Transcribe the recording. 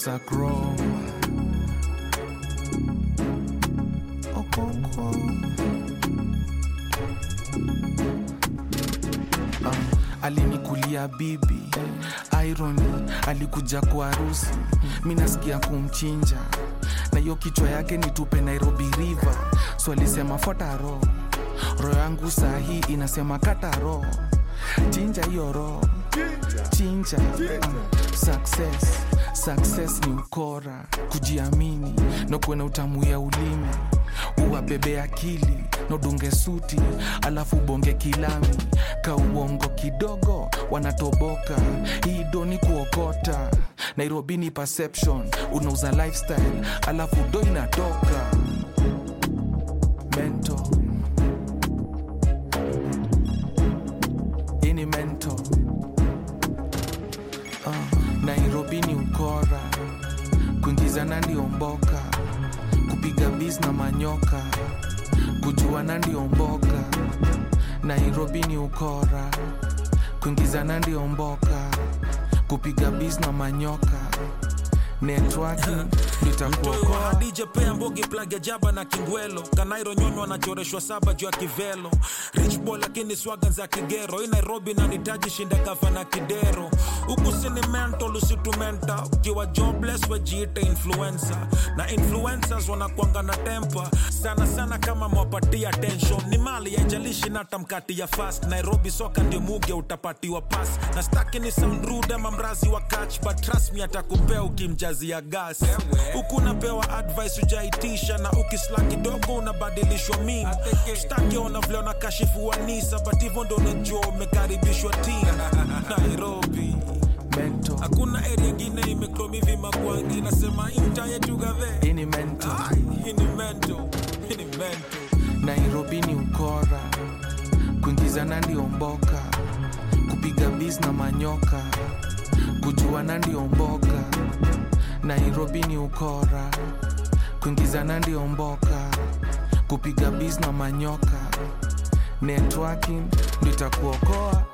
kusakro okonkwo um, alinikulia bibi irony alikuja kwa harusi mi nasikia kumchinja na hiyo kichwa yake nitupe nairobi river so alisema fuata ro roho yangu saa hii inasema kata ro chinja hiyo ro chinja um, success success ni ukora kujiamini na kuwe na utamu ya ulimi uwabebe akili na udunge suti alafu bonge kilami ka uongo kidogo wanatoboka hii doni kuokota nairobi ni perception unauza lifestyle alafu do inatoka mento ini mento uh, nairobi ni ukora kuingizana ndio mboka kupiga bis na manyoka kujuana ndio mboka nairobi ni ukora kuingizana ndio mboka kupiga bis na manyoka networking nitakuokoa DJ pea mbogi plug ya jaba na kingwelo kanairo nyonyo anachoreshwa saba juu ya kivelo rich boy lakini swaga za kigero hii nairobi na nitaji shinda gafa na kidero huku sini mental usitumenta ukiwa jobless wejiite influencer na influencers wanakwanga na tempa sana sana kama mwapatia attention ni mali yaijalishi nata mkati ya fast nairobi soka ndio muge utapatiwa pas na staki ni sound rude ama mrazi wa catch but trust me atakupea ukimjazia gas huku unapewa advice ujaitisha na ukisla kidogo unabadilishwa min staki ona vile unakashifu wanisa but hivyo ndo unajua umekaribishwa tin nairobi mento hakuna area ingine imekromivi makwangi nasema imta yetu gave ini mento hii ni mento hii ni mento nairobi ni ukora kuingizana ndio mboka kupiga bis na manyoka kujuana ndio mboka nairobi ni ukora kuingizana ndio mboka kupiga bis na manyoka networking ndio itakuokoa